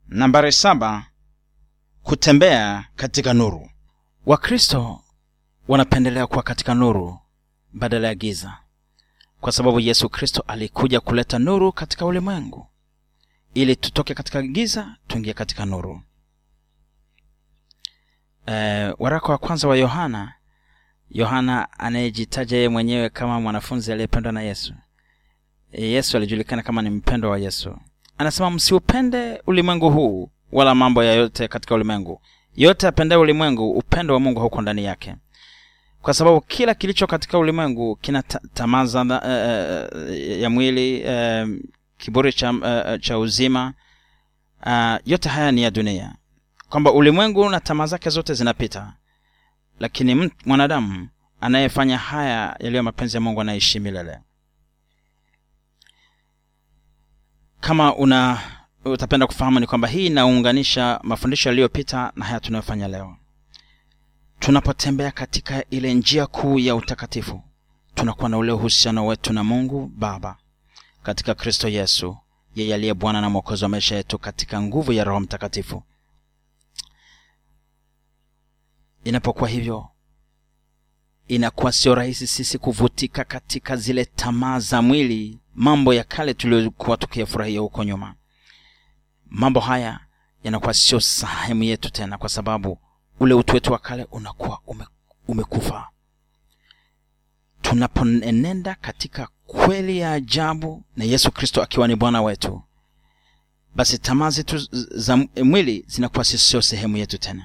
nambari saba kutembea katika nuru wakristo wanapendelea kuwa katika nuru badala ya giza kwa sababu yesu kristo alikuja kuleta nuru katika ulimwengu ili tutoke katika giza tuingie katika nuru e, waraka wa kwanza wa yohana yohana anayejitaja yeye mwenyewe kama mwanafunzi aliyependwa na yesu e, yesu alijulikana kama ni mpendwa wa yesu anasema msiupende ulimwengu huu wala mambo yayote katika ulimwengu yote apendaye ulimwengu upendo wa mungu hauko ndani yake kwa sababu kila kilicho katika ulimwengu kina ta- tamaa za uh, ya mwili uh, kiburi cha, uh, cha uzima uh, yote haya ni ya dunia kwamba ulimwengu na tamaa zake zote zinapita lakini mt- mwanadamu anayefanya haya yaliyo mapenzi ya mungu anaishi milele kama una utapenda kufahamu ni kwamba hii inaunganisha mafundisho yaliyopita na haya tunayofanya leo tunapotembea katika ile njia kuu ya utakatifu tunakuwa na ule uhusiano wetu na mungu baba katika kristo yesu yeye aliye bwana na mwokozi wa maisha yetu katika nguvu ya roho mtakatifu inapokuwa hivyo inakuwa sio rahisi sisi kuvutika katika zile tamaa za mwili mambo ya kale tuliyokuwa tukiyafurahia huko nyuma mambo haya yanakuwa sio sehemu yetu tena kwa sababu ule utu wetu wa kale unakuwa ume, umekufa tunaponenenda katika kweli ya ajabu na yesu kristo akiwa ni bwana wetu basi tamaa zetu za mwili zinakuwa sio sehemu yetu tena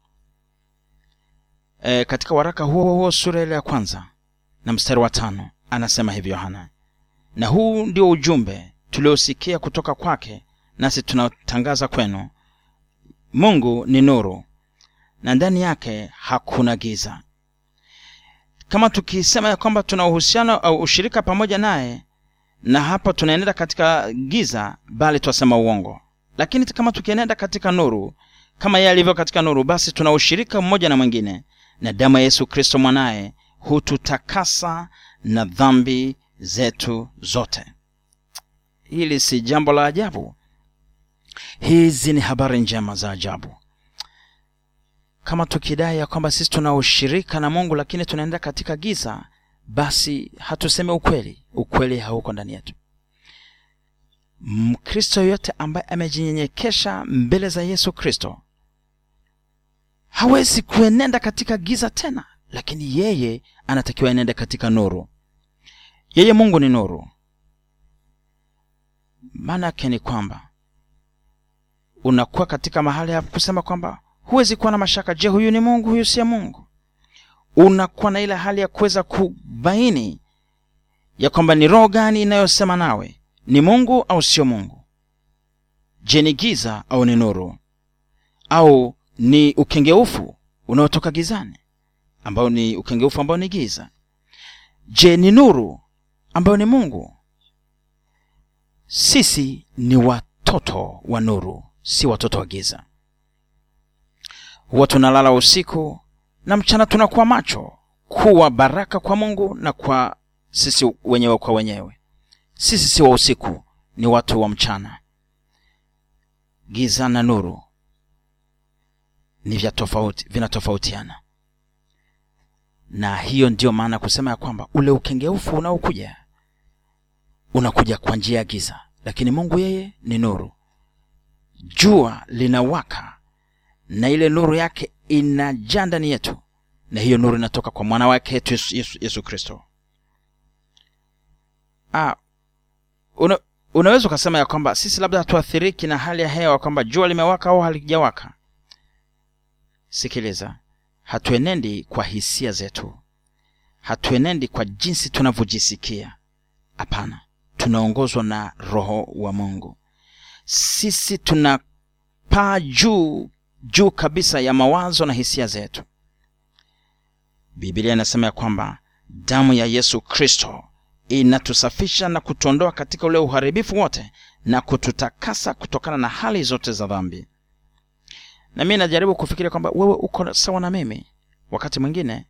e, katika waraka huo huo sura ile ya kwanza na mstari wa tano anasema hivi yohana na huu ndio ujumbe tuliosikia kutoka kwake nasi tunatangaza kwenu mungu ni nuru na ndani yake hakuna giza kama tukisema ya kwamba tuna uhusiano au ushirika pamoja naye na hapo tunaenenda katika giza bali twasema uongo lakini kama tukienenda katika nuru kama yeye alivyo katika nuru basi tuna ushirika mmoja na mwingine na damu ya yesu kristo mwanaye hututakasa na dhambi zetu zote hili si jambo la ajabu hizi ni habari njema za ajabu kama tukidai ya kwamba sisi tuna ushirika na mungu lakini tunaenda katika giza basi hatuseme ukweli ukweli hauko ndani yetu mkristo yoyote ambaye amejinyenyekesha mbele za yesu kristo hawezi kuenenda katika giza tena lakini yeye anatakiwa enende katika nuru yeye mungu ni nuru maana yake ni kwamba unakuwa katika mahali ya kusema kwamba huwezi kuwa na mashaka je huyu ni mungu huyu siye mungu unakuwa na ile hali ya kuweza kubaini ya kwamba ni roho gani inayosema nawe ni mungu au sio mungu je ni giza au ni nuru au ni ukengeufu unaotoka gizani ambao ni ukengeufu ambao ni giza je ni nuru ambayo ni mungu sisi ni watoto wa nuru si watoto wa giza huwa tunalala usiku na mchana tunakuwa macho kuwa baraka kwa mungu na kwa sisi wenyewe kwa wenyewe sisi si wa usiku ni watu wa mchana giza na nuru ni vya tofauti vinatofautiana na hiyo ndiyo maana kusema ya kwamba ule ukengeufu unaokuja unakuja kwa njia ya giza lakini mungu yeye ni nuru jua linawaka na ile nuru yake inajaa ndani yetu na hiyo nuru inatoka kwa mwana wake yetu yesu, yesu, yesu kristo ah, una, unaweza ukasema ya kwamba sisi labda hatuathiriki na hali ya hewa kwamba jua limewaka au halijawaka sikiliza hatuenendi kwa hisia zetu hatuenendi kwa jinsi tunavyojisikia hapana tunaongozwa na roho wa mungu sisi tunapaa juu juu kabisa ya mawazo na hisia zetu biblia inasema ya kwamba damu ya yesu kristo inatusafisha na kutuondoa katika ule uharibifu wote na kututakasa kutokana na hali zote za dhambi na mi najaribu kufikiria kwamba wewe uko sawa na mimi wakati mwingine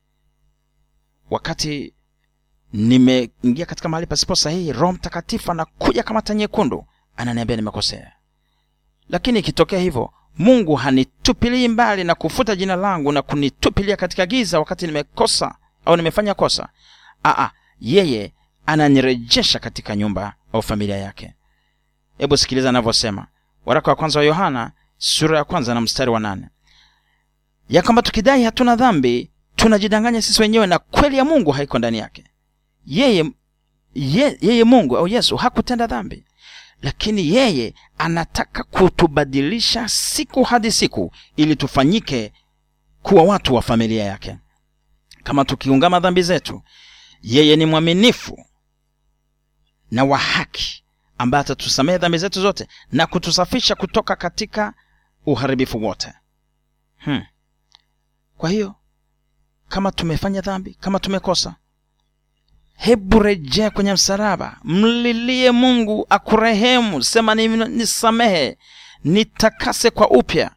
wakati nimeingia katika mahali pasipo sahihi roho mtakatifu anakuja kama taa nyekundu ananiambia nimekosea lakini ikitokea hivyo mungu hanitupilii mbali na kufuta jina langu na kunitupilia katika giza wakati nimekosa au nimefanya kosa Aa, yeye ananirejesha katika nyumba au familia yake hebu sikiliza anavyosema waraka wa kwanza wa yohana sura ya kwanza na mstari wa nane ya kwamba tukidai hatuna dhambi tunajidanganya sisi wenyewe na kweli ya mungu haiko ndani yake yeye ye, yeye mungu au yesu hakutenda dhambi lakini yeye anataka kutubadilisha siku hadi siku ili tufanyike kuwa watu wa familia yake kama tukiungama dhambi zetu yeye ni mwaminifu na wa haki ambaye atatusamehe dhambi zetu zote na kutusafisha kutoka katika uharibifu wote hmm. kwa hiyo kama tumefanya dhambi kama tumekosa hebu rejea kwenye msalaba mlilie mungu akurehemu sema nisamehe nitakase kwa upya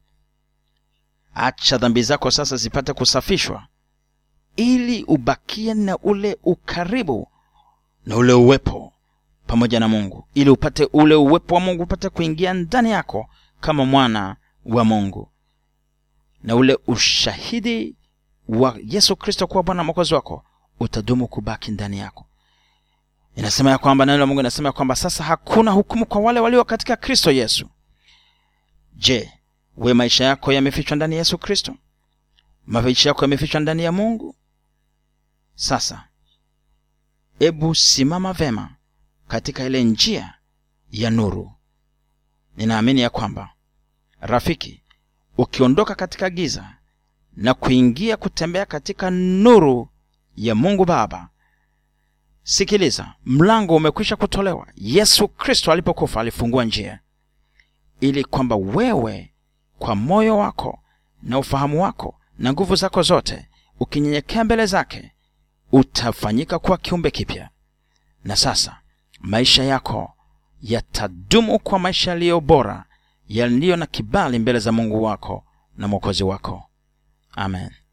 acha dhambi zako sasa zipate kusafishwa ili ubakie na ule ukaribu na ule uwepo pamoja na mungu ili upate ule uwepo wa mungu upate kuingia ndani yako kama mwana wa mungu na ule ushahidi wa yesu kristo kuwa bwana mwokozi wako utadumu kubaki ndani yako inasema ya kwamba neno la mungu inasema ya kwamba sasa hakuna hukumu kwa wale walio katika kristo yesu je we maisha yako yamefichwa ndani ya yesu kristo maisha yako yamefichwa ndani ya mungu sasa ebu simama vema katika ile njia ya nuru ninaamini ya kwamba rafiki ukiondoka katika giza na kuingia kutembea katika nuru ya mungu baba sikiliza mlango umekwisha kutolewa yesu kristo alipokufa alifungua njia ili kwamba wewe kwa moyo wako na ufahamu wako na nguvu zako zote ukinyenyekea mbele zake utafanyika kuwa kiumbe kipya na sasa maisha yako yatadumu kwa maisha yaliyo bora yaliyo na kibali mbele za mungu wako na mwokozi wako amen